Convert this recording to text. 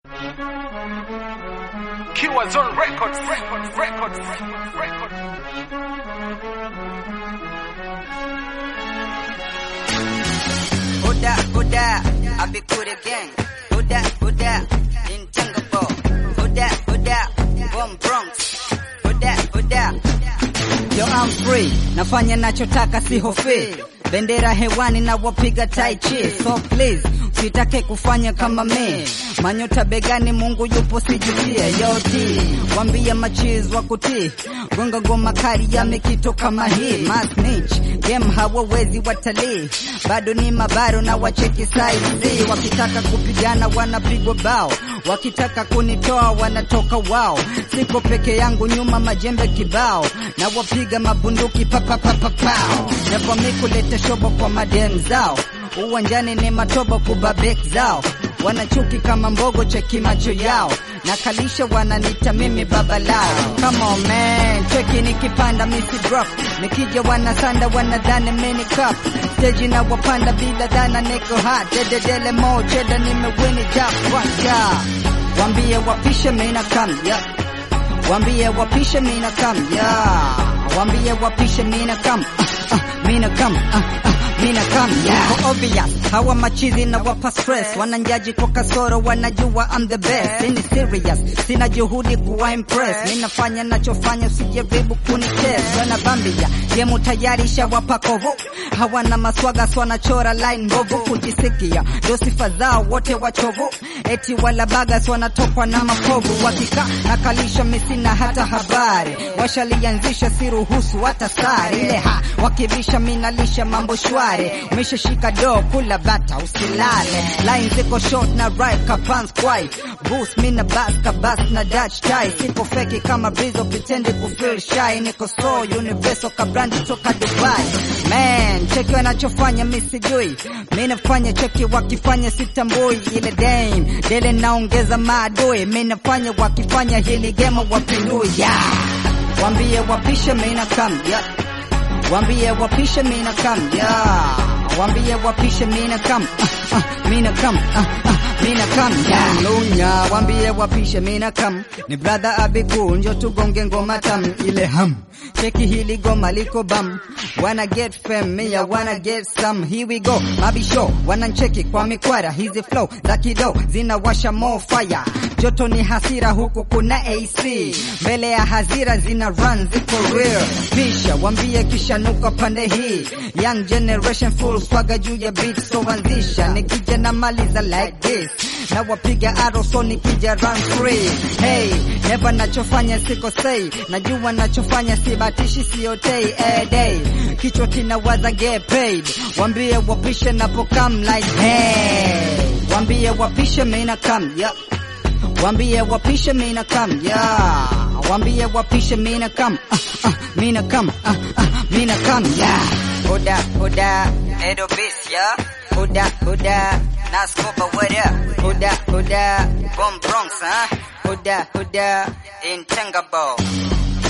Kiwa Zone Records, Records, Records, Records, Records. Huda, Huda, I be good again. Huda, Huda, intangible. Huda, Huda, from Bronx. Huda, Huda. Yo, I'm free. Nafanya nachotaka sihofi. Bendera hewani na wapiga tai chi. So please, sitake kufanya kama me. Manyota begani Mungu yupo sijutie. Yo, T, wambia machiz wa kuti. Gonga goma kari yamekito kama hii. Mas niche, game hawawezi watalii. Bado ni mabaro na wacheki saizi. Wakitaka kupigana wanapigwa bao. Wakitaka kunitoa wanatoka wao. Siko peke yangu nyuma majembe kibao. Na wapiga mabunduki papapapapao. Never me kuleta shobo kwa madem zao. Uwanjani ni matobo kubabek zao. Wanachuki kama mbogo cheki macho yao. Nakalisha wananita mimi baba lao. Come on man, cheki nikipanda misi drop. Nikija wanasanda wanadhani mini cup. Stage na wapanda bila dhana niko hot. Dededele mo cheda nimewini jackpot yeah. Wambie wapishe mina come yeah. Wambie wapishe mina come yeah. Wambie wapishe mina come uh, uh, mina come uh, uh, mina come yeah. Kwa obvious hawa machizi na wapa stress wananjaji kwa kasoro wanajua I'm the best ini serious sina juhudi kuwa impress ninafanya nachofanya usijaribu kunitest wanabambia gemu tayari shawapa kovu hawana maswaga swanachora line mbovu kujisikia ndo sifa zao wote wachovu eti wala bagas wanatokwa na makovu wakika nakalisha misina hata habari washalianzisha siruhusu hata sare ile ha wakibisha minalisha mambo shwari umeshashika do kula bata usilale line ziko short na right kapans kwai boost mina bas kabas na dutch tie siko feki kama brizo pretend kufeel shy niko so universal kabrandi toka dubai man cheki wanachofanya mi sijui mi nafanya cheki wakifanya sitambui ile dame dele naongeza maadui mi nafanya wakifanya hili gema wapindui yeah. wambie wapishe mina kam yeah. wambie wapishe mina kam yeah. wambie wapishe mina kam uh, uh, mina kam uh, uh, mina kam yeah. lunya wambie wapishe mina kam ni brother abiku njo tugonge ngoma tam ile ham cheki hili goma liko bam wanna get fame me I wanna get some here we go mabisho wanancheki kwa mikwara hizi flow za kido zinawasha more fire joto ni hasira huku kuna AC mbele ya hazira zina run ziko real pisha wambie kisha nuka pande hii young generation full swaga juu ya beat so anzisha nikija na maliza like this na wapiga arrow so nikija run free hey never nachofanya siko say najua nachofanya sibatishi siotei eh, day kichwa kinawaza get paid wambie wapishe napokam like hey wambie wapishe mina kam yeah Wambie wapishe mina kam yeah. Wambie wapishe mina kam uh, uh, mina kam uh, uh, mina kam yeah. Huda huda Edo Beast yeah. Huda huda Naskopa what up? Huda huda Bomb Bronx huh? Huda huda Intangable